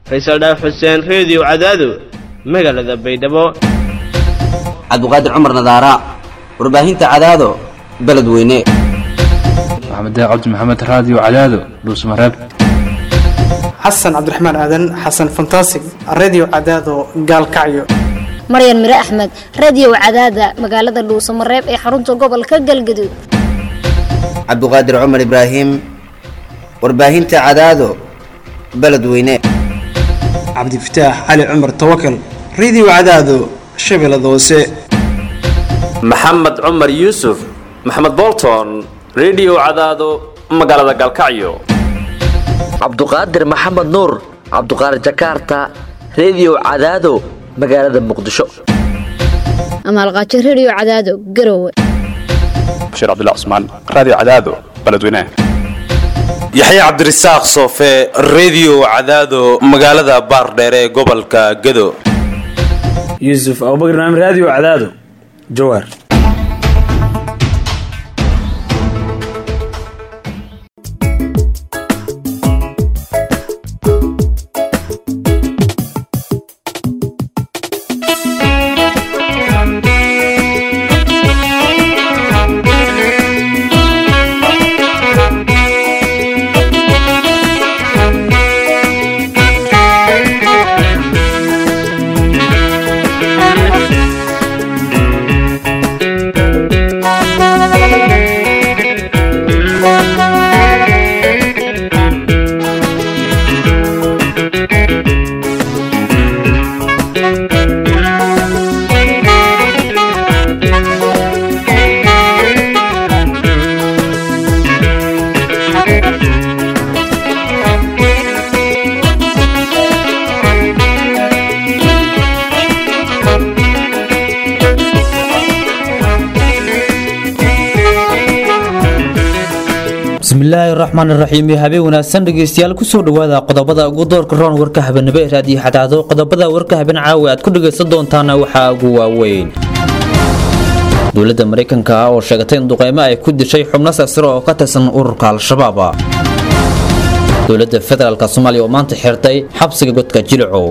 faysal dhaaf xuseen reediyo cadaado magaalada baydhabo cabdiqaadir cumar nadaara warbaahinta cadaado beledweyne maxamed cabdi maxamed raadiyo cadaado dhuusmareeb xasan cabdiraxmaan aadan xasan fantasig redio cadaado gaalkacyo maryan mire axmed radiyow cadaada magaalada dhuusamareeb ee xarunta gobolka galgaduud cabdiqaadir cumar ibraahim warbaahinta cadaado beledweyne cabdifataax cali cumar tawakal redio cadaado shabeellada hoose maxamed cumar yuusuf maxamed bolton redio cadaado magaalada galkacyo cabduqaadir maxamed nuur cabduqaadir jakarta redio cadaado magaalada muqdisho amaalqaajo rediyo cadaado garowe bashiir cabdilla cusmaan raadiyo cadaado beledweynaha yaxya cabdirasaaq soofe redio cadaado magaalada baardheere ee gobolka gado yuusuf abubakr naam raadiyo cadaado jawaar bismillaahi raxmaan raxiim habeen wanaagsan dhegeystayaal kusoo dhawaada qodobada ugu doorka roon warka habeenimo ee raadiyo xadaado qodobada warka habeen caawi aad ku dhegaysan doontaana waxaa ugu waaweyn dowladda maraykanka oo sheegatay in duqeymo ay ku dishay xubno sarsare oo ka tirsan ururka al-shabaab dowladda federaalk soomaaliya oo maanta xirtay xabsiga godka jilico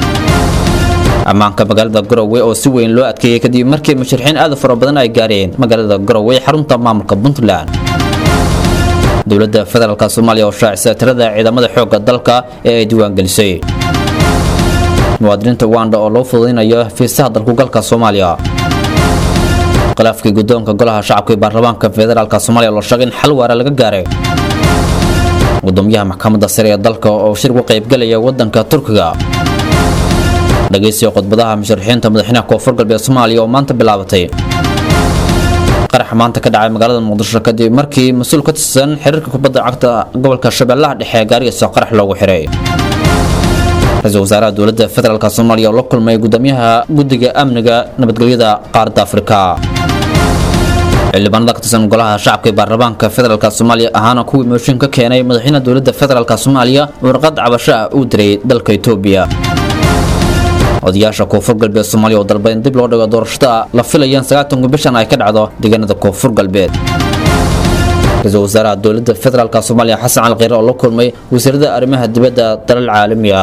ammaanka magaalada garowe oo si weyn loo adkeeyey kadib markii musharixiin aad fara badan ay gaareen magaalada garowe ee xarunta maamulka puntland dowladda federaalk soomaaliya oo shaacisa tirada ciidamada xoogga dalka ee ay diiwaangelisay muwaadiniinta uganda oo loo fududaynayo fiisaha dalkugalka soomaaliya khilaafkii guddoonka golaha shacabka ee baarlamaanka federaalk soomaaliya loo sheegay in xal waara laga gaaray gudoomiyaha maxkamadda sare ee dalka oo shir uga qaybgelaya wadanka turkiga dhagaysiga khudbadaha musharaxiinta madaxweynaha koonfur galbeed soomaaliya oo maanta bilaabatay qarax maanta ka dhacay magaalada muqdisho kadib markii mas-uul ka tirsan xiriirka kubadda cagta gobolka shabeellaha dhexe gaarigiisa qarax loogu xiray ra-iisul wasaaraha dowladda federaalk soomaaliya oo la kulmay gudoomiyaha guddiga amniga nabadgelyada qaaradda afrika xildhibaanada ka tirsan golaha shacabka ee baarlamaanka federaalk soomaaliya ahaana kuwii mooshin ka keenay madaxweynaha dowladda federaalk soomaaliya warqad cabasho ah uu diray dalka etoobiya odayaasha koonfur galbeed soomaaliya oo dalba in dib loo dhigo doorashada la filayeen sagaatanku bishan ay ka dhacdo deegaanada koonfur galbeed ra-iisul wasaaraha dowladda federaalk soomaaliya xasan cali kheyre oo la kulmay wasiirada arrimaha dibadda dalal caalamiga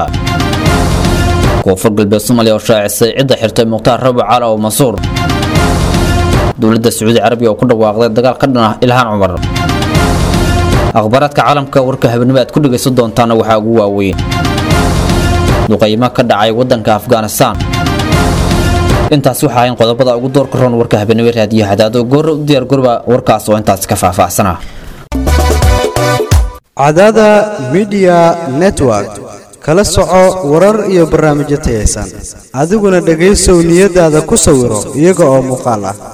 koonfur galbeed soomaaliya oo shaacisay cidda xirtay mukhtaar rabi caala oo mansuur dowladda sacuudi carabiya oo ku dhawaaqday dagaal ka dhan ah ilhaan cumar akhbaaraadka caalamka warka habeenimo aad ku dhegaysan doontaana waxaa ugu waaweyn duqaymo ka dhacay wadanka afghanistan intaas waxaa ahayn qodobada ugu doorka roon warka habeenimo raadiyo hadaado goora u diyaar gorba warkaas oo intaas ka faahfaahsana cadaada midiya network kala soco warar iyo barnaamijyo tayaysan adiguna dhegaysow niyadaada ku sawiro iyaga oo muuqaal ah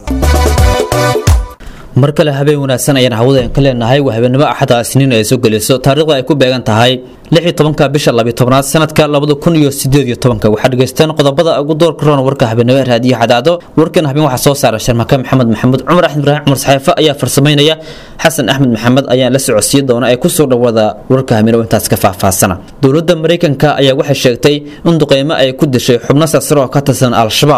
mar kale habeen wanaagsan ayaan hawada ka leenahay waa habeenimo axada isniin ay soo gelayso taariikhda ay ku beegan tahay ka bisha labytobnaad sanadka waxaa dhegaysteen qodobada ugu doorka roon warka habeenimo raadiyo xadaado warkan habeen waxaa soo saara sharmaka maxamed maxamuud cumar axmed ibraahim cumar saxeefe ayaa farsamaynaya xasan axmed maxamed ayaan la socodsiin doona ee kusoo dhawaada warka habeenimo intaas ka faahfaahsana dowladda maraykanka ayaa waxay sheegtay in duqeymo ay ku dishay xubno sarsare oo ka tirsan al-shabaab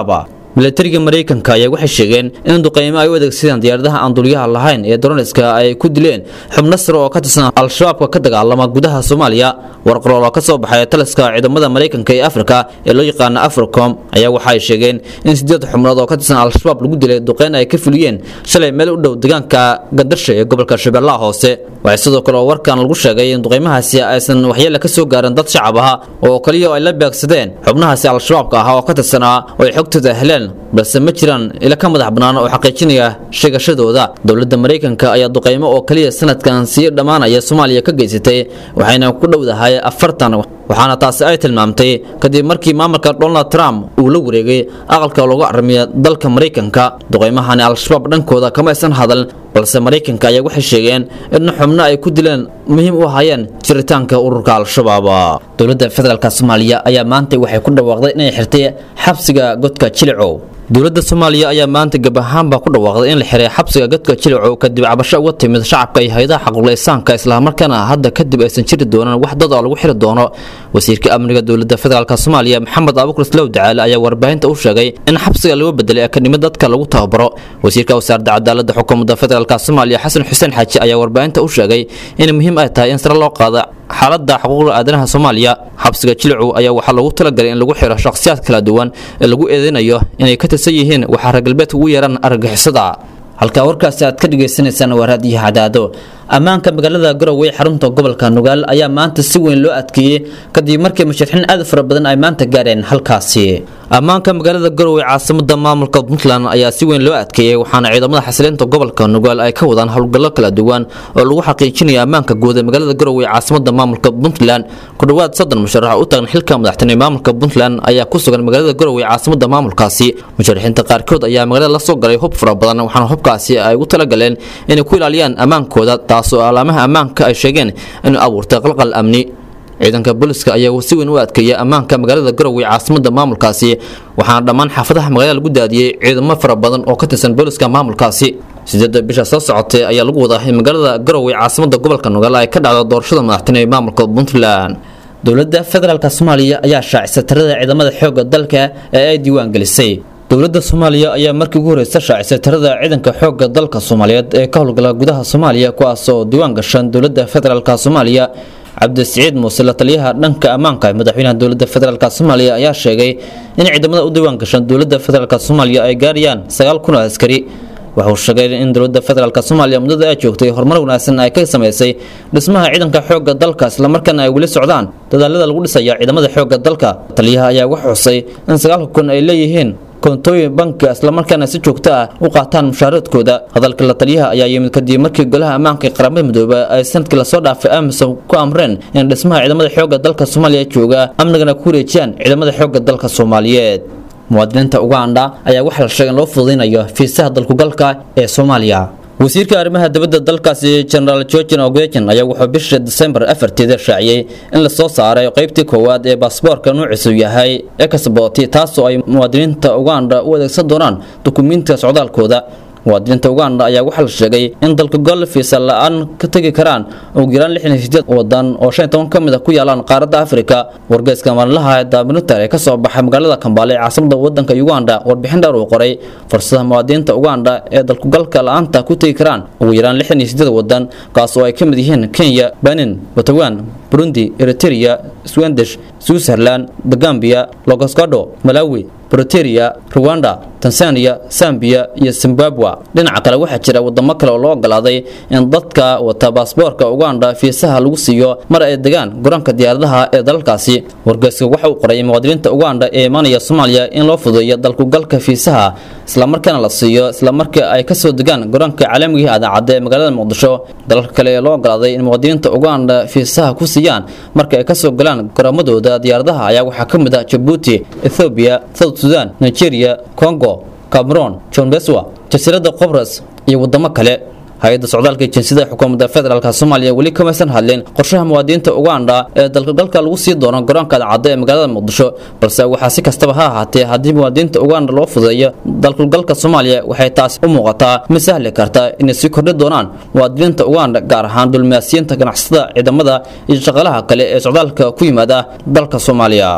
milatariga maraykanka ayaa waxay sheegeen in duqeymo ay u adeegsadeen diyaaradaha aan dulyaha lahayn ee droniska ay ku dileen xubno sare oo ka tirsan al-shabaabka ka dagaalama gudaha soomaaliya warqarool oo ka soo baxay taliska ciidamada maraykanka ee afrika ee loo yaqaano africom ayaa waxa ay sheegeen in sideed xubnood oo ka tirsan al-shabaab lagu dilay duqeyn ay ka fuliyeen shalay meel u dhow deegaanka gandarsha ee gobolka shabeellaha hoose waxay sidoo kale oo warkan lagu sheegay in duqeymahaasi aysan waxyeele ka soo gaarin dad shacab aha oo kaliya ay la beegsadeen xubnahaasi al-shabaabka ah oo ka tirsanaa oo ay xogtooda heleen balse ma jiraan ila ka madax bannaan oo xaqiijinaya sheegashadooda dowladda maraykanka ayaa duqeymo oo kaliya sanadkan sii dhammaanaya soomaaliya ka geysatay waxayna ku dhowdahay afartan waxaana taasi ay tilmaamtay kadib markii maamulka donald trump uu la wareegay aqalka loogu aramiya dalka maraykanka duqeymahani al-shabaab dhankooda kama aysan hadal balse maraykanka ayaa waxay sheegeen in xubno ay ku dileen muhiim u ahaayeen jiritaanka ururka al-shabaab dowladda federaalk soomaaliya ayaa maanta waxay ku dhawaaqday inay xirtay xabsiga godka jilicow dowladda soomaaliya ayaa maanta gab ahaanba ku dhawaaqday in la xiray xabsiga godka jilicow kadib cabasho uga timid shacabka iyo hay-adaha xaquuqlaysaanka islamarkaana hadda kadib aysan jiri doonan wax dad oo lagu xiri doono wasiirka amniga dowladda federaalk soomaaliya maxamed abukur islow dacaale ayaa warbaahinta u sheegay in xabsiga lagu bedelay akadnimo dadka lagu tababaro wasiirka wasaaradda cadaaladda xukuumadda federaalk soomaaliya xasan xuseen xaaji ayaa warbaahinta u sheegay in muhiim ay tahay in sare loo qaado xaaladda xuquuqda aadanaha soomaaliya xabsiga jilicu ayaa waxaa loogu talagalay in lagu xiro shakhsiyaad kala duwan ee lagu eedeynayo inay ka tirsan yihiin waxaa reer galbeedka ugu yeeran argagixisada halkaa warkaasi aad ka dhagaysanaysaan waa raadiyo cadaado ammaanka magaalada garowe ee xarunta gobolka nugaal ayaa maanta si weyn loo adkeeyey kadib markii musharaxiin aad u fara badan ay maanta gaareen halkaasi ammaanka magaalada garowe caasimada maamulka puntland ayaa si weyn loo adkeeyey waxaana ciidamada xasilinta gobolka nugaal ay ka wadaan howlgallo kala duwan oo lagu xaqiijinayo ammaanka guud ee magaalada garowe caasimada maamulka puntland ku dhowaad soddon musharax u tagan xilka madaxtinimo maamulka puntland ayaa ku sugan magaalada garowe caasimada maamulkaasi musharaxiinta qaarkood ayaa magaalada lasoo galay hub fara badan waxaana hubkaasi ay ugu talagaleen inay ku ilaaliyaan ammaankooda taasoo alaamaha ammaanka ay sheegeen inuu abuurtay qalqal amni ciidanka booliska ayaa si weyn u adkeeya ammaanka magaalada garowe caasimada maamulkaasi waxaana dhammaan xaafadaha magaalada lagu daadiyey ciidamo fara badan oo ka tirsan booliska maamulkaasi sideeda bisha soo socotay ayaa lagu wadaa in magaalada garowe caasimada gobolka nugaal ay ka dhacdo doorashada madaxtinimo ee maamulka puntland dowladda federaalk soomaaliya ayaa shaacisay tirada ciidamada xoogga dalka ee ay diiwaan gelisay dowladda soomaaliya ayaa markii ugu horeysa shaacisay tirada ciidanka xoogga dalka soomaaliyeed ee ka howlgala gudaha soomaaliya kuwaas oo diiwaan gashan dowladda federaalk soomaaliya cabdisiciid muuse la taliyaha dhanka ammaanka ee madaxweynaha dowladda federaalk soomaaliya ayaa sheegay in ciidamada u diiwaan gashan dowladda federaalk soomaaliya ay gaarayaan sagaal kun oo askari wuxuu sheegay in dowladda federaalk soomaaliya muddada ay joogtay horumar wanaagsan ay ka samaysay dhismaha ciidanka xoogga dalka islamarkaana ay weli socdaan dadaalada lagu dhisaya ciidamada xoogga dalka taliyaha ayaa wax xusay in sagaalka kun ay leeyihiin koontooyin bankiga islamarkaana si joogto ah u qaataan mushaaradkooda hadalka la taliyaha ayaa yimid kadib markii golaha ammaanka ee qaramada midooba ay sanadkii lasoo dhaafay amisom ku amreen in dhismaha ciidamada xoogga dalka soomaaliya jooga amnigana ku wareejiyaan ciidamada xoogga dalka soomaaliyeed muwaadiniinta uganda ayaa waxaa la sheegay in loo fududeynayo fiisaha dalkugalka ee soomaaliya wasiirka arrimaha dibadda dalkaasi genaraal georgian ogejan ayaa wuxuu bisha disembar afarteeda shaaciyey in lasoo saaray qeybtii koowaad ee baasboorka nuuciisu yahay exboti taasoo ay muwaadiniinta uganda u adeegsan doonaan dukumiintiga socdaalkooda muwaadiniinta uganda ayaa waxaa la sheegay in dalka gol fiisa la-aan ka tegi karaan ugu yaraan lixdan iyo sideed wadan oo shan iyo toban ka mid a ku yaalaan qaaradda afrika wargeyska maalinlaha ee daaminutar ee kasoo baxay magaalada kambaale ee caasimada wadanka uganda warbixin dheer uu qoray fursadaha muwaadiniinta uganda ee dalkugalka la-aanta ku tegi karaan ugu yaraan lixdan iyo sideed wadan kaas oo ay ka mid yihiin kenya benin puntland burundi eritrea swendish switzerland the gambia logoscado malawi broteria ruwanda tanzania zambia iyo zimbabwe dhinaca kale waxaa jira wadamo kale oo loo ogolaaday in dadka wata baasboorka uganda fiisaha lagu siiyo mar ay degaan garoonka diyaaradaha ee dalalkaasi wargeyska waxa uu qoray muwaadiniinta uganda ee imaanaya soomaaliya in loo fududeeyo dalkugalka fiisaha islamarkaana la siiyo islamarka ay kasoo degaan garoonka caalamiga adaacadda ee magaalada muqdisho dalalka kale ee loo ogolaaday in muwaadiniinta uganda fiisaha ku siiyaan marka ay kasoo galaan garoomadooda diyaaradaha ayaa waxaa ka mid ah jabuuti ethoobiya south sudan nigeria congo cameroon john beswa jasiiradda qobras iyo wadamo kale hay-adda socdaalka jinsiyada xukuumadda federaalk soomaaliya weli kamaysan hadlin qorshaha muwaadiniinta uganda ee dalkagalka lagu sii doono garoonka adcadda ee magaalada muqdisho balse waxaa si kastaba ha ahaatee haddii muwaadiniinta uganda loo fudeeyo dalkagalka soomaaliya waxay taasi u muuqataa mid sahli karta inay sii kordhi doonaan muwaadiniinta uganda gaar ahaan dulmaasiyiinta ganacsatada ciidamada iyo shaqaalaha kale ee socdaalka ku yimaada dalka soomaaliya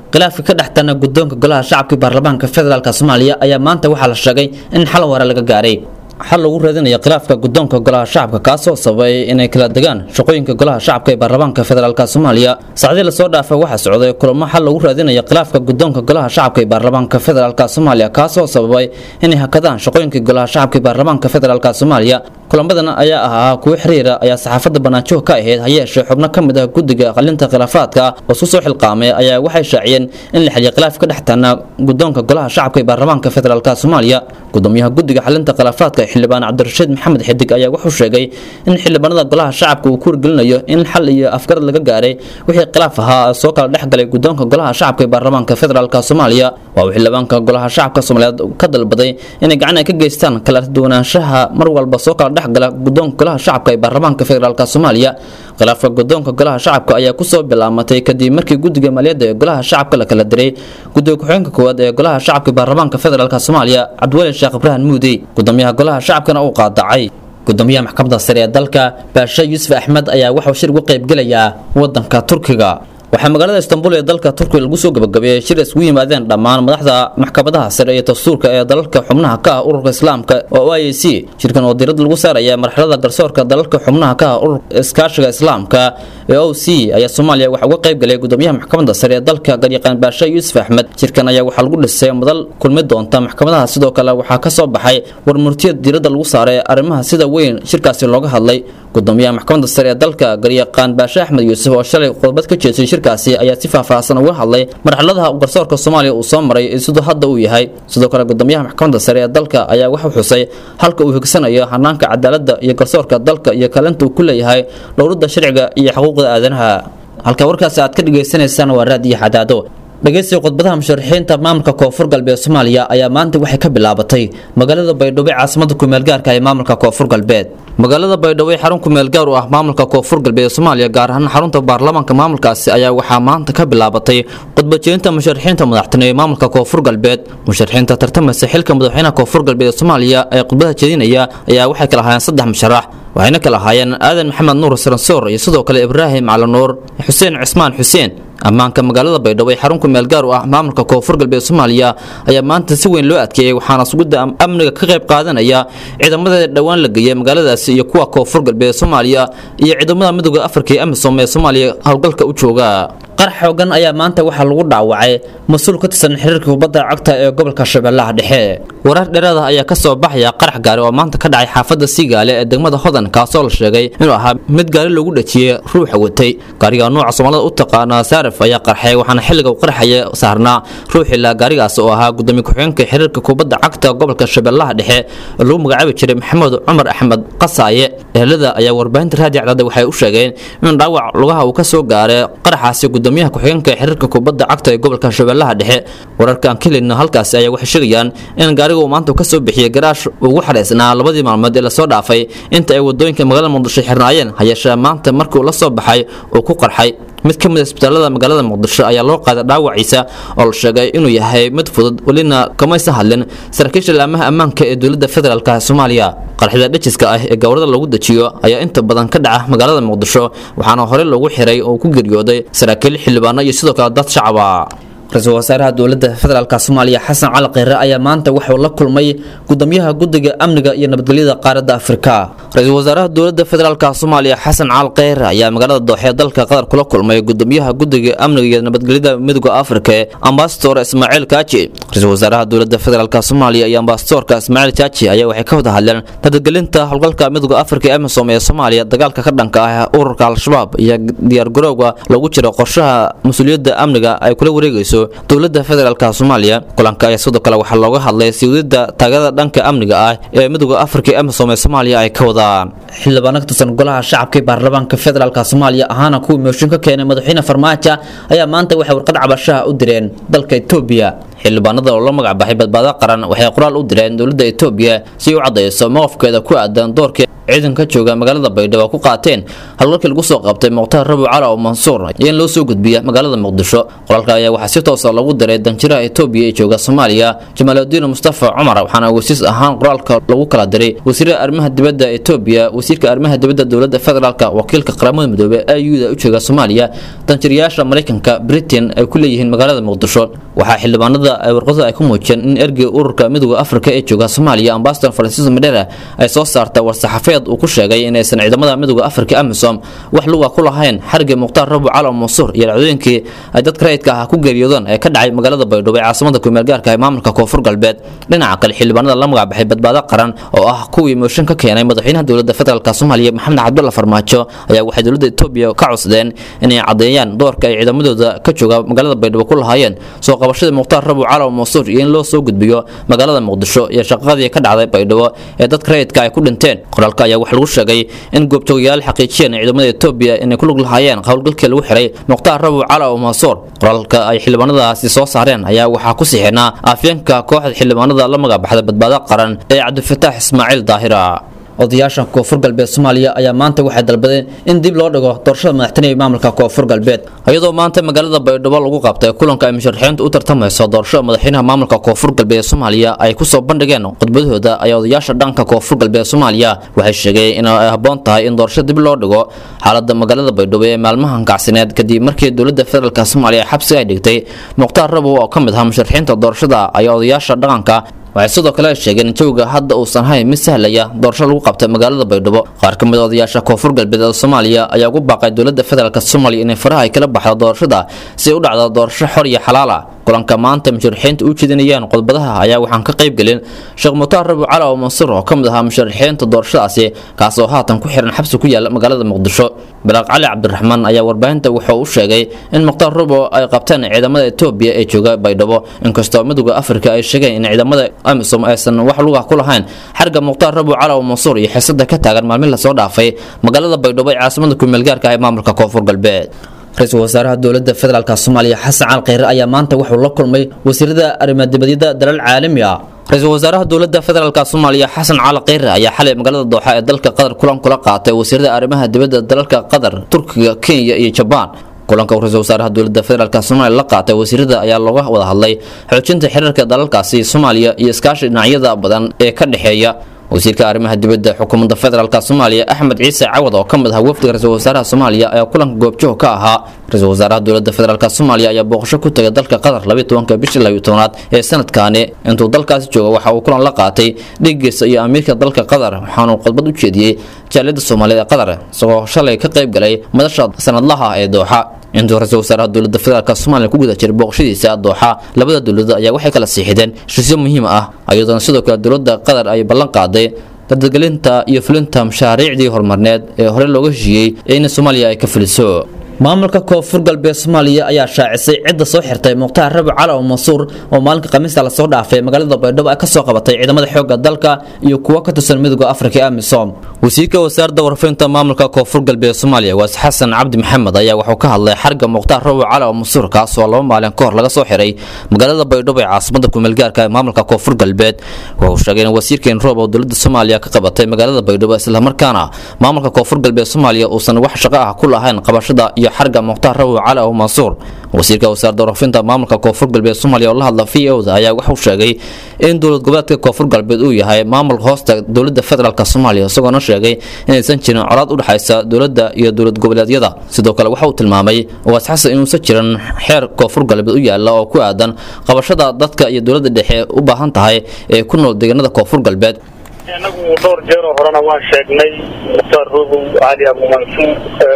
khilaafka ka dhex tana guddoonka golaha shacabka ee baarlamaanka federaalk soomaaliya ayaa maanta waxaa la sheegay in xal hore laga gaaray xal lagu raadinayo khilaafka guddoonka golaha shacabka kaasoo sababay inay kala degaan shaqooyinka golaha shacabka ee baarlamaanka federaalk soomaaliya saacdii lasoo dhaafay waxaa socday kulamo xal lagu raadinayo khilaafka guddoonka golaha shacabka ee baarlamaanka federaalk soomaaliya kaasoo sababay inay hakadaan shaqooyinka golaha shacabka ee baarlamaanka federaalk soomaaliya kulamadan ayaa ahaa kuwo xiriira ayaa saxaafadda banaanjoog ka ahayd hayeeshee xubno ka mid ah guddiga qalinta khilaafaadka oo isku soo xilqaamay ayaa waxay shaaciyeen in la xiliyo khilaaf ka dhex taana guddoonka golaha shacabka ee baarlamaanka federaalk soomaaliya gudoomiyaha guddiga xalinta khilaafaadka ee xildhibaan cabdirashiid maxamed xidig ayaa wuxuu sheegay in xildhibaanada golaha shacabka uu ku wargelinayo in xal iyo afgarad laga gaaray wixii khilaaf ahaa soo kala dhex galay guddoonka golaha shacabka ee baarlamaanka federaalk soomaaliya waa uu xildhibaanka golaha shacabka soomaaliyeed ka dalbaday inay gacan ay ka geystaan kala duwanaanshaha mar walba soo kala dhexgala guddoonka golaha shacabka ee baarlamaanka federaalk soomaaliya khilaafka guddoonka golaha shacabka ayaa kusoo bilaamatay kadib markii guddiga maaliyadda ee golaha shacabka la kala diray guddiga ku-xigeenka koowaad ee golaha shacabka ee baarlamaanka federaalk soomaaliya cabdiweli sheekh ibraahim muudey gudoomiyaha golaha shacabkana uu qaadacay gudoomiyaha maxkamadda sare ee dalka baashe yuusuf axmed ayaa waxuu shir uga qaybgelayaa wadanka turkiga waxaa magaalada istanbul ee dalka turkiga lagu soo gabagabeeyey shir isgu yimaadeen dhammaan madaxda maxkamadaha sare iyo dastuurka ee dalalka xubnaha ka ah ururka islaamka oo i a c shirkan oo diirada lagu saaraya marxalada garsoorka dalalka xubnaha ka ah ururka iskaashiga islaamka ee o c ayaa soomaaliya waxaa uga qayb galay gudoomiyaha maxkamadda sare ee dalka garyaqaan baashe yuusuf axmed shirkan ayaa waxaa lagu dhisay madal kulmi doonta maxkamadaha sidoo kale waxaa ka soo baxay war murtiyad diirada lagu saaray arrimaha sida weyn shirkaasi looga hadlay gudoomiyaha maxkamadda sare ee dalka garyaqaan baashe axmed yuusuf oo shalay khudbad ka jeesay shirkaasi ayaa si faahfaahsan uga hadlay marxaladaha garsoorka soomaaliya uu soo maray iyo siduu hadda uu yahay sidoo kale gudoomiyaha maxkamadda sare ee dalka ayaa wuxuu xusay halka uu higsanayo hanaanka cadaaladda iyo garsoorka dalka iyo kaalinta uu ku leeyahay dhowrada sharciga iyo xuquuqda aadanaha halka warkaasi aad ka dhagaysanaysaan waa raadiyo xadaado dhegeysiga khudbadaha musharaxiinta maamulka koonfur galbeed soomaaliya ayaa maanta waxay ka bilaabatay magaalada baydhabo ee caasimada kumeelgaarka ee maamulka koonfur galbeed magaalada baydhabo ee xarun kumeelgaar u ah maamulka koonfur galbeed soomaaliya gaar ahaan xarunta baarlamaanka maamulkaasi ayaa waxaa maanta ka bilaabatay khudbajeynta musharaxiinta madaxtine ee maamulka koonfur galbeed musharaxiinta tartamaysa xilka madaxweynaha koonfur galbeed ee soomaaliya ee khudbadaha jeedinaya ayaa waxay kala ahaayeen saddex musharax waxayna kala ahaayeen aadan maxamed nuur saransoor iyo sidoo kale ibraahim cali nuur xuseen cismaan xuseen ammaanka magaalada baydhabo ee xarun kumeel gaar u ah maamulka koonfur galbeed soomaaliya ayaa maanta si weyn loo adkeeyey waxaana sugidda amniga ka qayb qaadanaya ciidamada dhowaan la geeyay magaaladaasi iyo kuwa koonfur galbeed soomaaliya iyo ciidamada midooda afrika ee amisom ee soomaaliya howlgalka u jooga qarax xoogan ayaa maanta waxaa lagu dhaawacay mas-uul ka tirsan xiriirka kubadda cagta ee gobolka shabeellaha dhexe warar dheeraada ayaa ka soo baxaya qarax gaari oo maanta ka dhacay xaafadda siigaale ee degmada hodan kaasoo la sheegay inuu ahaa mid gaari lagu dhajiyey ruuxa watay gaariga nuuca soomaalida u taqaana saarif ayaa qarxay waxaana xilliga uu qarxaya saarnaa ruuxila gaarigaas oo ahaa gudoomiye ku-xigeenka xiriirka kubadda cagta gobolka shabeellaha dhexe oo lagu magacaabi jiray maxamed cumar axmed qasaaye ehelada ayaa warbaahinta raadiyo cadaada waxay u sheegeen in dhaawac lugaha uu ka soo gaaray qaraxaasi gudoomiyaha ku-xigeenka xiriirka kubadda cagta ee gobolka shabeellaha dhexe wararkaan ka helina halkaasi ayaa waxay sheegayaan in gaariga uu maanta ka soo bixiyey garaash ugu xadhaysnaa labadii maalmood ee lasoo dhaafay inta ay wadooyinka magaalada muqdisho xirnaayeen hayeeshee maanta markii uu la soo baxay uu ku qarxay mid ka mid a isbitaalada magaalada muqdisho ayaa loo qaaday dhaawaciisa oo la sheegay inuu yahay mid fudud welina kamaysan hadlin saraakiisha laamaha ammaanka ee dowladda federaalk soomaaliya qarxida dhajiska ah ee gowrada lagu dejiyo ayaa inta badan ka dhaca magaalada muqdisho waxaana horey loogu xiray oo ku geeriyooday saraakiil xildhibaano iyo sidoo kale dad shacaba ra-iisul wasaaraha dowladda federaalk soomaaliya xasan cali kheyre ayaa maanta waxuu la kulmay gudoomiyaha guddiga amniga iyo nabadgelyada qaaradda afrika ra-iisul wasaaraha dowladda federaalk soomaaliya xasan cali kheyre ayaa magaalada dooxe dalka qatar kula kulmay gudoomiyaha guddiga amniga iyo nabadgelyada midooda afrika ee ambasador ismaaciil kaaji ra-iisul wasaaraha dowladda federaalk soomaaliya iyo ambasadorka ismaaciil kaaji ayaa waxay ka wada hadleen nabadgelinta howlgalka midooda afrika ee amisom ee soomaaliya dagaalka ka dhanka ah ururka al-shabaab iyo diyaargarowga lagu jiro qorshaha mas-uuliyadda amniga ay kula wareegayso dowladda federaalk soomaaliya kulanka ayaa sidoo kale waxaa looga hadlay siwidida taageerada dhanka amniga ah ee midooda afrika ee amisom ee soomaaliya ay ka wadaan xildhibaano ka tirsan golaha shacabka ee baarlamaanka federaalk soomaaliya ahaana kuwii mooshin ka keenay madaxweyne farmaajo ayaa maanta waxay warqad cabashaha u direen dalka etoobiya xildhibaanada oo la magac baxay badbaado qaran waxay qoraal u direen dowladda etoobiya si u caddayso mowqafkeeda ku aadan doorkii ciidanka jooga magaalada baydhabo ku qaateen halgalkii lagu soo qabtay mukhtaar rabi cali oo mansuur iyo in loo soo gudbiya magaalada muqdisho qoraalka ayaa waxaa si toosa lagu diray danjiraha etoobiya ee jooga soomaaliya jamaaludiin mustafa cumar waxaana wasiis ahaan qoraalka lagu kala diray wasiirka arrimaha dibadda etoobiya wasiirka arrimaha dibadda dowladda federaalk wakiilka qaramada midoobey auda u jooga soomaaliya danjirayaasha maraykanka britain ay ku leeyihiin magaalada muqdisho waxaa xildhibaanada ay warqadu ay ku muujiyeen in ergey ururka midooda afrika ee jooga soomaaliya ambasador francisco medera ay soo saarta war-saxaafeed uu ku sheegay inaysan ciidamada midooda afrika amisom wax luga ku lahayn xarigii mukhtaar rabu calo mansuur iyo dhacdooyinkii ay dadka rayidka ah ku geeriyoodeen ee ka dhacay magaalada baydhabo ee caasimada kumeel gaarka ee maamulka koonfur galbeed dhinaca kale xildhibaanada la magacbaxay badbaado qaran oo ah kuwii mooshin ka keenay madaxweynaha dowladda federaalk soomaaliya maxamed cabdulla farmaajo ayaa waxay dowladda etoobiya ka cusdeen inay caddeeyaan doorka ay ciidamadooda ka jooga magaalada baydhabo ku lahaayeen soo qabashadii mukhtaar rabu calo mansuur iyo in loo soo gudbiyo magaalada muqdisho iyo shaqadii ka dhacday baydhabo ee dadka rayidka ay ku dhinteen qoraalka ayaa waxaa lagu sheegay in goobjoogayaal xaqiijiyeen ciidamada etoobiya inay ku lug lahaayeen howlgalkii lagu xiray mukhtaar rabu calo mansuur qoraalka ay xildhibaanadaasi soo saareen ayaa waxaa ku sixinaa afyeenka kooxda xildhibaanada la magacbaxda badbaado qaran ee cabdifataax ismaaciil daahira odayaasha koonfur galbeed soomaaliya ayaa maanta waxay dalbadeen in dib loo dhigo doorashada madaxtooyada ee maamulka koonfur galbeed iyadoo maanta magaalada baydhabo lagu qabtay kulanka ay musharaxiintu u tartamayso doorashada madaxweynaha maamulka koonfur galbeed soomaaliya ay kusoo bandhigeen khudbadahooda ayaa odayaasha dhanka koonfur galbeed soomaaliya waxay sheegeen in ay habboon tahay in doorasho dib loo dhigo xaalada magaalada baydhabo ee maalmahan kacsineed kadib markii dowladda federaalk soomaaliya xabsi ay dhigtay mukhtaar rabow oo ka mid ahaa musharaxiinta doorashada ayaa odayaasha dhaqanka waxay sidoo kale sheegeen in jawga hadda uusan hayn mid sahlaya doorasho lagu qabtay magaalada baydhabo qaar ka mid a odayaasha koonfur galbeed ee soomaaliya ayaa ugu baaqay dowladda federaalk soomaaliya inay faraha ay kala baxdo doorashada si ay u dhacdo doorasho xor iyo xalaal ah kulanka maanta musharaxiinta u jeedinayaan qodobadaha ayaa waxaan ka qayb gelin sheekh mukhtaar rabi cali oo mansuur oo ka mid ahaa musharaxiinta doorashadaasi kaas oo haatan ku xiran xabsi ku yaala magaalada muqdisho balaaq cali cabdiraxmaan ayaa warbaahinta wuxuu u sheegay in mukhtaar rabo ay qabteen ciidamada etoobiya ee jooga baydhabo inkastoo midooda afrika ay sheegeen in ciidamada amisom aysan wax lugah ku lahayn xarga mukhtaar rabo cali oo mansuur iyo xiisada ka taagan maalmin lasoo dhaafay magaalada baydhabo ee caasimada kumeelgaarka ee maamulka koonfur galbeed ra-iisul wasaaraha dowladda federaalk soomaaliya xasan cali kheyre ayaa maanta wuxuu la kulmay wasiirada arrimaadibadyada dalal caalami ah ra-iisul wasaaraha dowladda federaalk soomaaliya xasan cali kheyre ayaa xalay magaalada dooxa ee dalka qatar kulan kula qaatay wasiirada arrimaha dibadda dalalka qatar turkiga kenya iyo jabaan kulanka uu ra-iisul wasaaraha dowladda federaalk soomaaliya la qaatay wasiirada ayaa looga wada hadlay xoojinta xiriirka dalalkaasi soomaaliya iyo iskaashi dhinacyada badan ee ka dhexeeya wasiirka arrimaha dibadda xukuumadda federaalk soomaaliya axmed ciise cawad oo ka mid ah wafdiga ra-iisul wasaaraha soomaaliya ayaa kulanka goobjoog ka ahaa ra-iisul wasaaraha dowladda federaalk soomaaliya ayaa booqasho ku tagay dalka qatar labiyi tobanka bishii labiyi tobnaad ee sanadkaani intuu dalkaasi jooga waxa uu kulan la qaatay dhigiisa iyo amiirka dalka qatar waxaanuu khudbad u jeediyey jaaliyadda soomaaliyeed ee qatar isagoo shalay ka qayb galay madasha sanadlaha ee dooxa intuu ra-iisul wasaaraha dowladda federaalk soomaaliya ku guda jiray booqashadiisa dooxa labada dowladood ayaa waxay kala siixideen heshiisyo muhiim ah iyadoona sidoo kale dowladda qatar ay ballan qaaday dardargelinta iyo fulinta mashaariicdii horumarneed ee hore looga heshiiyey ee in soomaaliya ay ka fuliso maamulka koonfur galbeed soomaaliya ayaa shaacisay cidda soo xirtay mukhtaar rabi cali oo mansuur oo maalinka khamiista lasoo dhaafay magaalada baydhabo ay kasoo qabatay ciidamada xoogga dalka iyo kuwo ka tirsan midooda afrika ee amisom wasiirka wasaaradda warfaynta maamulka koonfur galbeed soomaaliya waas xasan cabdi maxamed ayaa wuxuu ka hadlay xarga mukhtaar rabi cali oo mansuur kaas oo laba maalin ka hor laga soo xiray magaalada baydhabo ee caasimada kumeelgaarka ee maamulka koonfur galbeed wuxuu sheegay in wasiirkeen roob oo dowladda soomaaliya ka qabatay magaalada baydhabo islamarkaana maamulka koonfur galbeed soomaaliya uusan wax shaqo ah ku lahayn qabashada iyo xarga mukhtaar rabi cali oo mansuur wasiirka wasaaradda warfinta maamulka koonfur galbeed soomaaliya oo la hadla v o da ayaa wuxuu sheegay in dowlad goboleedka koonfur galbeed uu yahay maamul hoosta dowladda federaalk soomaaliya isagoona sheegay inaysan jirin colaad u dhexaysa dowladda iyo dowlad goboleedyada sidoo kale waxa uu tilmaamay waas xasan inuusan jirin xeer koonfur galbeed u yaala oo ku aadan qabashada dadka iyo dowladda dhexe u baahan tahay ee ku nool deegaanada koonfur galbeed anagu dhowr jeeroo horena waan sheegnay mukhtaar robow cali abumansuur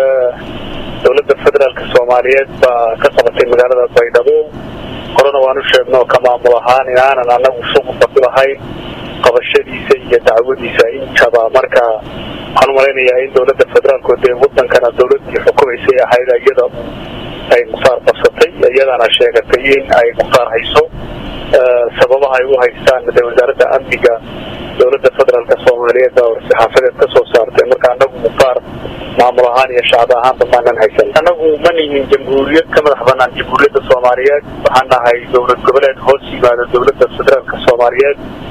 dowladda federaalka soomaaliyeed baa ka qabatay magaalada baydhabo horena waan u sheegno ka maamul ahaan inaanan anagu shuqulka ku lahayn qabashadiisa iyo dacwadiisa intaba marka waxaan u malaynayaa in dowladda federaalku dee wadankana dowladii xukumaysay ahayd iyada ay mukhtaar qabsatay iyadana sheegatay in ay mukhtaar hayso sababaha ay u haystaan de wasaaradda amniga dowladda federaalka soomaaliyeed baa war-saxaafadeed ka soo saartay marka anagu mukhtaar maamul ahaan iyo shacab ahaanba maanan haysan anagu ma nihin jamhuuriyad ka madax banaan jamhuuriyadda soomaaliyeed waxaan nahay dowlad goboleed hoos yimaada dowladda federaalka soomaaliyeed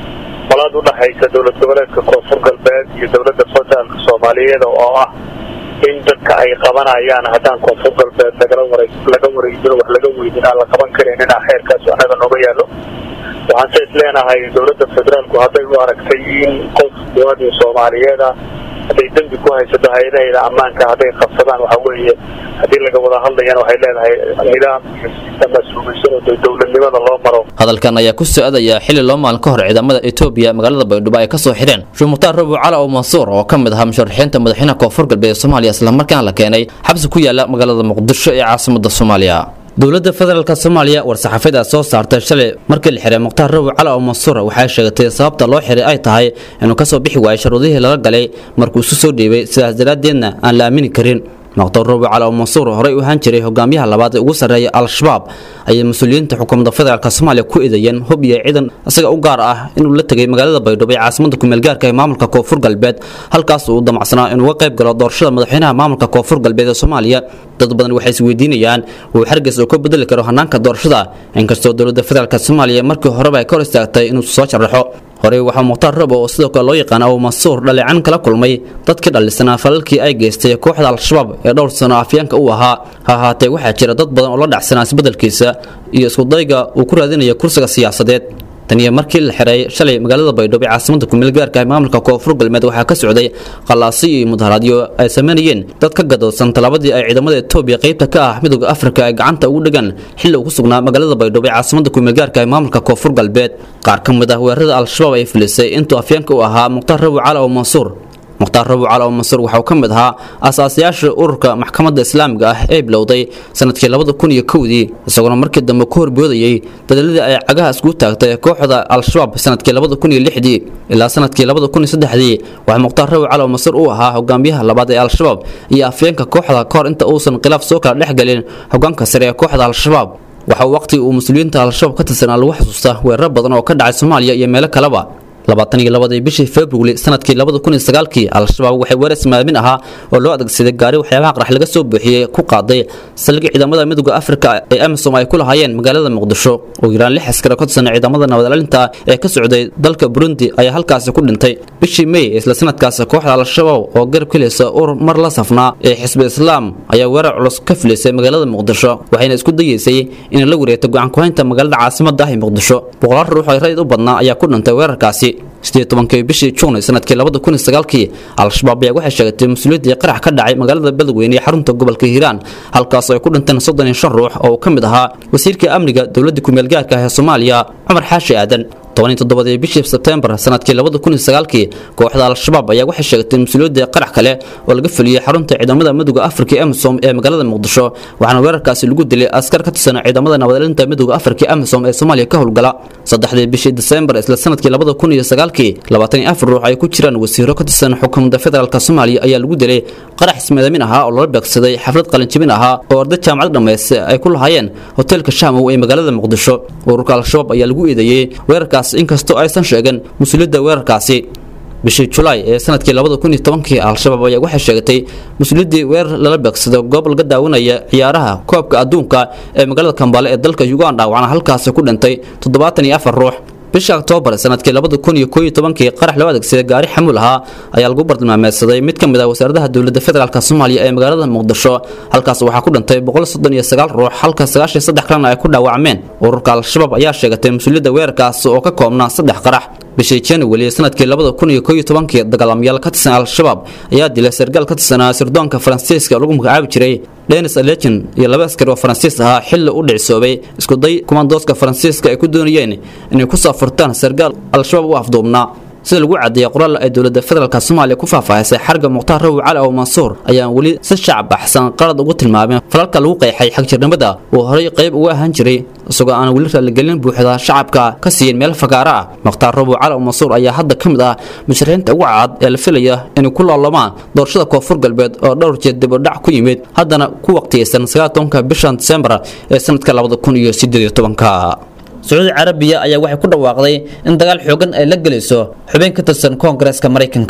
colaad u dhexaysa dowlad goboleedka koonfur galbeed iyo dowladda federaalka soomaaliyeed oo ah in dadka ay qabanayaan haddaan koonfur galbeed lagala wara laga wareejino wax laga weydin aan la qaban karin inaa xeerkaas annaga nooga yaallo waxaan se is leenahay dowladda federaalku hadday u aragtay in qof muwaadin soomaaliyeed ah hadday dembi ku haysato hay-adaheeda ammaanka hadday qabsadaan waxa weeye haddii laga wada hadlayana waxay leedahay nidaam iyo sistem mas-uuliysan oo dowladnimada loo maro hadalkan ayaa ku soo-adaya xili loo maalin ka hor ciidamada etoobiya magaalada baydhabo ay kasoo xidheen sheekh mukhtaar rabu cala oo mansuur oo ka mid ahaa musharaxiinta madaxweynaha koonfur galbeed ee soomaaliya islamarkaana la keenay xabsi ku yaala magaalada muqdisho ee caasimada soomaaliya dowladda federaalk soomaaliya war-saxaafada soo saartay shalay markii la xiray mukhtaar rabu cala oo mansuur waxay sheegatay sababta loo xiray ay tahay inuu kasoo bixi waayay sharuudihii lala galay markuu isu soo dhiibay sidaas daraaddeedna aan la aamini karin mukhtar rabu cala oo mansuur horey u ahaan jiray hogaamiyaha labaad ee ugu sarreeya al-shabaab ayay mas-uuliyiinta xukuumadda federaalk soomaaliya ku eedeeyeen hub iyo ciidan isaga u gaar ah inuu la tegay magaalada baydhabo ee caasimada kumeel gaarka ee maamulka koonfur galbeed halkaas uu damacsanaa inuu uga qayb galo doorashada madaxweynaha maamulka koonfur galbeed ee soomaaliya dad badan waxay isweydiinayaan uu xargeys uu ka bedeli karo hanaanka doorashada inkastoo dowladda federaalk soomaaliya markii horeba ay ka hor istaagtay inuu soo sharaxo horey waxaa mukhtaar rabo oo sidoo kale loo yaqaana uu mansuur dhaleecan kala kulmay dadkii dhallisanaa falalkii ay geystay kooxda al-shabaab ee dhowr sano afyaanka u ahaa ha ahaatee waxaa jira dad badan oo la dhacsanaa isbeddelkiisa iyo iskudayga uu ku raadinaya kursiga siyaasadeed taniyo markii la xiray shalay magaalada baydhabo ee caasimada kumeel gaarka ee maamulka koonfur galbeed waxaa ka socday qallaasiyo iyo mudaharaadyo ay sameynayeen dad ka gadoosan tallaabadii ay ciidamada etoobiya qaybta ka ah midooda afrika ay gacanta ugu dhigan xilli uu ku sugnaa magaalada baydhabo ee caasimada kumeel gaarka ee maamulka koonfur galbeed qaar ka mid ah weerarada al-shabaab ay filisay intuu afyaanka u ahaa mukhtaar rabu cala oo mansuur mukhtaar rabu cala oo mansuur waxauu ka mid ahaa aasaasayaasha ururka maxkamadda islaamiga ah ee bilowday sanadkii labada kun iyo kowdii isagoona markii dambe ku horboodayey dadaladii ay cagaha iskugu taagtay kooxda al-shabaab sanadkii labada kun iyo lixdii ilaa sanadkii labada kun iyo saddexdii waxaa mukhtaar rabu cala oo mansuur u ahaa hogaamiyaha labaad ee al-shabaab iyo afyeenka kooxda kahor inta uusan khilaaf soo kala dhex gelin hogaanka sare ee kooxda al-shabaab waxa uu waqti uu muslimiinta al-shabaab ka tirsanaa lagu xasuusta weeraro badan oo ka dhacay soomaaliya iyo meelo kaleba labaatan iyo labadii bishii februari sanadkii labada kun iyo sagaalkii al-shabaab waxay weerar ismaamin ahaa oo loo adeegsaday gaari waxyaabaha qarax laga soo buuxiyey ku qaaday saldhigii ciidamada midooda afrika ee amisom ay ku lahaayeen magaalada muqdisho oo yaraan lix askari ka tirsan ciidamada nabadcelinta ee ka socday dalka burundi ayaa halkaasi ku dhintay bishii may isla sanadkaasi kooxda al-shabaab oo garab kelisa urur mar la safnaa ee xisbi islaam ayaa weerar culus ka filisay magaalada muqdisho waxayna isku dayeysay inay la wareegto gacan ku-haynta magaalada caasimada ah ee muqdisho boqolaal ruux oo rayid u badnaa ayaa ku dhintay weerarkaasi sidee tobankii bishii juun sanadkii labada kun iyo sagaalkii al-shabaab ayaa waxay sheegatay mas-uuliyaddii qarax ka dhacay magaalada beledweyne ee xarunta gobolka hiiraan halkaasoo ay ku dhinteen soddon iyo shan ruux oo uu ka mid ahaa wasiirka amniga dowladda kumeel gaarka ah ee soomaaliya cumar xaashi aadan toban iyo toddobadii bishii sebtembar sanadkii labada kun iyo sagaalkii kooxda al-shabaab ayaa waxay sheegatay mas-uuliyaddii qarax kale oo laga fuliyey xarunta ciidamada midooda afrika ee amisom ee magaalada muqdisho waxaana weerarkaasi lagu dilay askar ka tirsan ciidamada nabadcelinta midooda afrika ee amisom ee soomaaliya ka howlgala saddexdii bishii desembar isla sanadkii labada kun iyo sagaalkii labaatan iyo afar ruux ay ku jiraan wasiiro ka tirsan xukuumadda federaalk soomaaliya ayaa lagu dilay qarax ismadamin ahaa oo loola beegsaday xaflad qalinjibin ahaa oo arday jaamacad dhammayse ay ku lahaayeen hoteelka shaamow ee magaalada muqdisho ururka al-shabaab ayaa lagu eedeeyey weerarkaas inkastoo aysan sheegin mas-uuliyadda weerarkaasi bishii julaay ee sanadkii labada kun iyo tobankii al-shabaab ayaa waxay sheegatay mas-uuliyaddii weerar lala beegsado goob laga daawanaya ciyaaraha koobka adduunka ee magaalada kambaale ee dalka uganda waxaana halkaasi ku dhintay toddobaatan iyo afar ruux bisha oktoobar sanadkii labada kun iyo koob iyo tobankii qarax loo adeegsaday gaari xamuul ahaa ayaa lagu bartilmaameedsaday mid ka mid ah wasaaradaha dowladda federaalk soomaaliya ee magaalada muqdisho halkaas waxaa ku dhintay boqol soddon iyo sagaal ruux halka sagaashan saddex kalena ay ku dhaawacmeen ururka al-shabaab ayaa sheegatay mas-uuliyadda weerarkaas oo ka koobnaa saddex qarax bishii january sanadkii labada kun iyo koob iyo tobankii dagaalamayaal ka tirsan al-shabaab ayaa dilay sargaal ka tirsanaa sirdoonka faransiiska lagu magacaabi jiray denis alejen iyo laba askari oo faransiis ahaa xilli u dhicisoobay iskuday kumaandooska faransiiska ay ku doonayeen inay ku soo furtaan sargaal al-shabaab u afduubnaa sida lagu cadeeyay qoraal ay dowladda federaalk soomaaliya ku faahfaahisay xarga mukhtaar rawi cali oo mansuur ayaan weli si shacab baxsan qalad ugu tilmaameen falalka lagu qeexay xagjirnimada uu horay qayb uga ahaan jiray isagoo aan weli raaligelin buuxda shacabka ka siiyin meel fagaara ah mukhtaar rawi cali oo mansuur ayaa hadda ka mid ah musharixiinta ugu cad ee la filaya inay ku loolamaan doorashada koonfur galbeed oo dhowr jeer dib u dhac ku yimid haddana ku waqtiyeysan sagaatonka bishan disembar ee sanadka labada kun iyo sideed iyo tobanka sacuudi carabiya ayaa waxay ku dhawaaqday in dagaal xoogan ay la gelayso xubin ka tirsan koongareeska maraykanka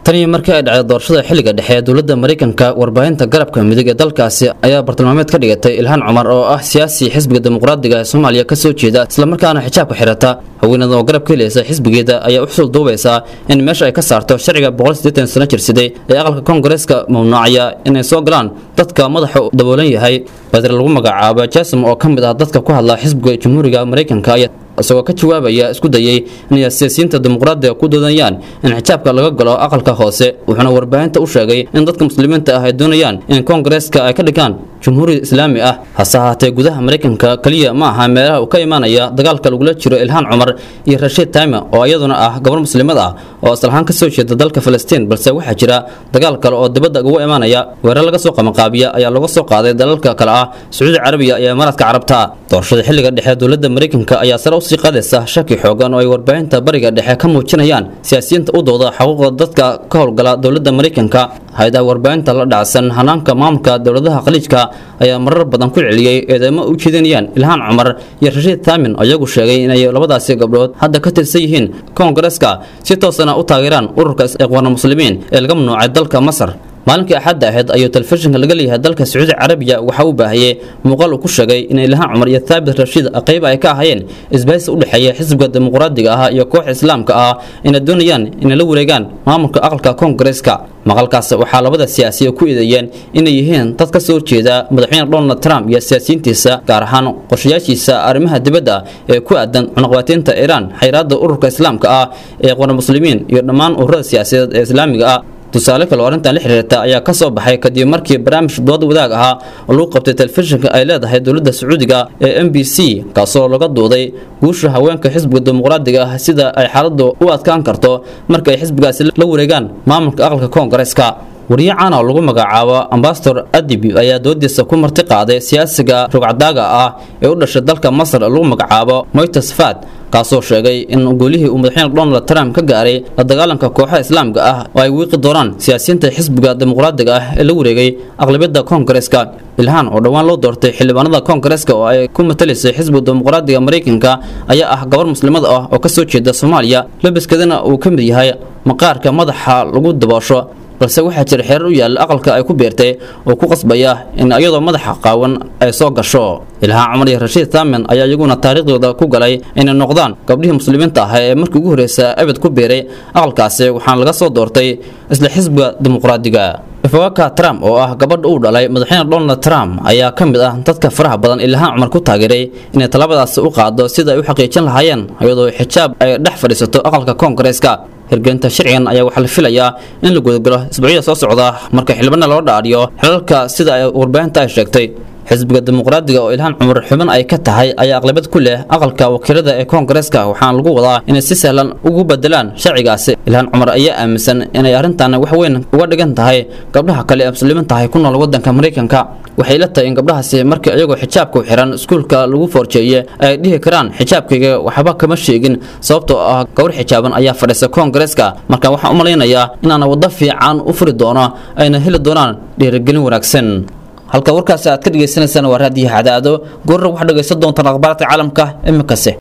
tan iyo markii ay dhacday doorashada xilliga dhexe ee dowladda maraykanka warbaahinta garabka midig ee dalkaasi ayaa bartilmaameed ka dhigatay ilhaan cumar oo ah siyaasi xisbiga dimuqraadiga ee soomaaliya ka soo jeeda islamarkaana xijaabka xirata haweenada oo garab ka helaysa xisbigeeda ayaa u xusul duubaysaa in meesha ay ka saarto sharciga sano jirsaday ee aqalka koongareeska mamnuucaya inay soo galaan dadka madaxa daboolan yahay badre lagu magacaabo jasom oo ka mid ah dadka ku hadla xisbiga jamhuuriga maraykanka isagoo ka jawaabaya isku dayay inay siyaasiyiinta dimuqraadiga ku doodayaan in xijaabka laga galo aqalka hoose wuxuuna warbaahinta u sheegay in dadka muslimiinta ah ay doonayaan in koongareeska ay ka dhigaan jumhuuri islaami ah hase ahaatee gudaha maraykanka keliya ma aha meelaha uu ka imaanaya dagaalka lagula jiro ilhaan cumar iyo rashiid taime oo iyaduna ah gabar muslimad ah oo aslahaan ka soo jeeda dalka falastiin balse waxaa jira dagaal kale oo dibadda ugu imaanaya weerar laga soo qabanqaabiya ayaa laga soo qaaday dalalka kale ah sacuudi carabiya iyo imaaraadka carabta doorashada xilliga dhexe dowladda maraykanka ayaa sare usii qaadaysa shaki xoogan oo ay warbaahinta bariga dhexe ka muujinayaan siyaasiyiinta u dooda xuquuqda dadka ka howlgala dowladda maraykanka hay-adaha warbaahinta la dhacsan hanaanka maamulka dowladaha khaliijka ayaa marar badan ku celiyey eedeymo u jeedinayaan ilhaan cumar iyo rashiid taamin oo iyagu sheegay inay labadaasi gabdhood hadda ka tirsan yihiin koongareeska si toosana u taageeraan ururka iqwaana muslimiin ee laga mamnuucay dalka masar maalinkii axadda ahayd ayuu telefishinka laga leeyahay dalka sacuudi carabiya waxa uu baahiyey muuqaal uu ku sheegay in ilhaan cumar iyo thaabit rashiid qayb ay ka ahayeen isbahaysi u dhexeeya xisbiga dimuqraadiga ah iyo kooxa islaamka ah inay doonayaan inay la wareegaan maamulka aqalka koongareeska maqalkaas waxaa labada siyaasiya ku eedeeyeen inay yihiin dad ka soo horjeeda madaxweyne donald trump iyo siyaasiyiintiisa gaar ahaan qorshayaashiisa arrimaha dibadda ee ku aadan cunaqabatiinta iiraan xayraadda ururka islaamka ah ee qwana muslimiin iyo dhammaan ururada siyaasadeed ee islaamiga ah tusaale kale oo arrintan la xiriirta ayaa ka soo baxay kadib markii barnaamij dood wadaag ahaa oo lagu qabtay telefishinka ay leedahay dowladda sacuudiga ee m b c kaasoo laga duuday guusha haweenka xisbiga dimuqraadiga ah sida ay xaaladdu u adkaan karto marka ay xisbigaasi la wareegaan maamulka aqalka koongareeska wariye caan oo lagu magacaabo ambasador adib ayaa doodiisa ku marti qaaday siyaasiga rogcadaaga ah ee u dhashay dalka masar lagu magacaabo moytes fad kaasoo sheegay in golihii uu madaxweyne donald trump ka gaaray la dagaalanka kooxaha islaamka ah oo ay wiiqi doonaan siyaasiyiinta xisbiga dimuqraadiga ah ee la wareegay aqlabiyadda koongareeska ilhaan oo dhowaan loo doortay xildhibaanada koongareeska oo ay ku matalaysay xisbiga dimuqraadiga maraykanka ayaa ah gabar muslimad ah oo kasoo jeeda soomaaliya labaskeedana uu ka mid yahay maqaarka madaxa lagu daboosho balse waxaa jira xeerar u yaalla aqalka ay ku beertay oo ku qasbaya in iyadoo madaxa qaawan ay soo gasho ilhaan cumar iyo rashiid taamin ayaa iyaguna taariikhdooda ku galay inay noqdaan gabdhihii muslimiinta ah ee markii ugu horreysa abid ku beeray aqalkaasi waxaana laga soo doortay isla xisbiga dimuqraadiga ifawaka trump oo ah gabadha uu dhalay madaxweyne donald trump ayaa ka mid ah dadka faraha badan ilhaan cumar ku taageeray inay talabadaasi u qaado sida ay u xaqiijin lahaayeen iyadoo xijaab ay dhex fadhiisato aqalka koongareeska hirgelinta sharcigan ayaa waxaa la filayaa in la gudagalo isbuucyada soo socda marka xildhibana loo dhaadhiyo xilalka sida ay warbaahinta ay sheegtay xisbiga dimuqraadiga oo ilhaan cumar xubin ay ka tahay ayaa aqlabad ku leh aqalka wakiilada ee koongareeska waxaana lagu wadaa inay si sahlan ugu bedelaan sharcigaasi ilhaan cumar ayaa aaminsan inay arrintan wax weyn uga dhigan tahay gabdhaha kale ee muslimiin tahay ku nool wadanka maraykanka waxay la tahay in gabdhahaasi markii iyagoo xijaabka u xiran iskuulka lagu foorjeeye ay dhihi karaan xijaabkayga waxba kama sheegin sababtoo ah gabadh xijaaban ayaa fadhiisa koongareeska marka waxaan u malaynayaa inaana waddo fiican u furi doono ayna heli doonaan dhiirigelin wanaagsan halka warkaasi aad ka dhagaysanaysaan waa raadiyo cadaado goorra waxaad dhagaysan doontaan akhbaaraadka caalamka iminkase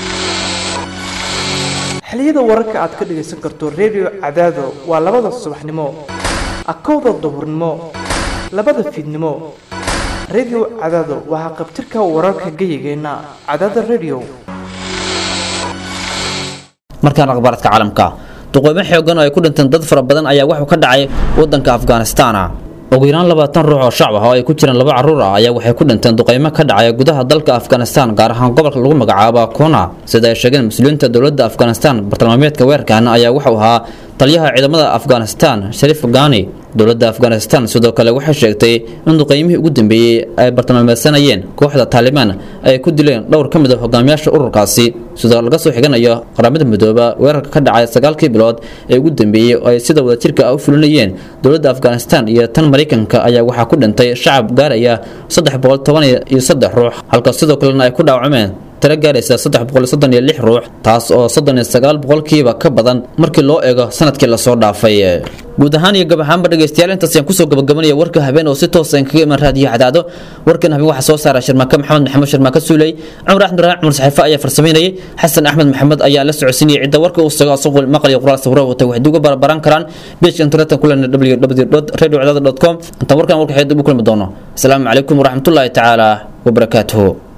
xiliyada wararka aad ka dhagaysan karto redio cadaado waa labada subaxnimo akowda duhurnimo labada fiidnimo redio cadaado waa haqabtirka wararka geyigeenna cadaada redio markaan akhbaaraadka caalamka duqeymo xoogan oo ay ku dhinteen dad fara badan ayaa waxuu ka dhacay wadanka afghanistan ugu yaraan labaatan ruux oo shacab ah oo ay ku jiraan laba carruur ah ayaa waxay ku dhinteen duqeymo ka dhacaya gudaha dalka afghanistan gaar ahaan gobolka lagu magacaabo kuna sida ay sheegeen mas-uuliyiinta dowladda afghanistan bartilmaameedka weerarkan ayaa wuxuu ahaa taliyaha ciidamada afghanistan shariif gani dowladda afghanistan sidoo kale waxay sheegtay in duqeymihii ugu dambeeyey ay bartilmaameysanayeen kooxda taalibaan ay ku dileen dhowr ka mid a hogaamiyaasha ururkaasi sidoo laga soo xiganayo qaramada midooba weerarka ka dhacay sagaalkii bilood ee ugu dambeeyey oo ay sida wadajirka ah u fulinayeen dowladda afghanistan iyo tan maraykanka ayaa waxaa ku dhintay shacab gaaraya saddex boqol toban iyo saddex ruux halka sidoo kalena ay ku dhaawacmeen tiro gaaraysa saddex boqol soddon iyo lix ruux taas oo soddon iyo sagaal boqolkiiba ka badan markii loo eego sanadkii lasoo dhaafay guud ahaan iyo gab ahaanba dhegeystayaal intaas ayaan kusoo gabagabanaya warka habeen oo si toosa aan kaga iman raadiyo cadaado warkan habeen waxaa soo saara shirmaaka maxamed maxamed shirmaaka suuley cumar axmed raaan cumar saxiife ayaa farsamaynayay xasan axmed maxamed ayaa la socodsiinayay cidda warka uu sago asagoo maqal iyo qoraal sawiro wata waxay uga barbaran karaan beejka internetka kulena www radio cadaado com intaan warkan warka xeed ugu kulmi doono asalaamu calaykum waraxmatullaahi tacaala wabarakaatuhu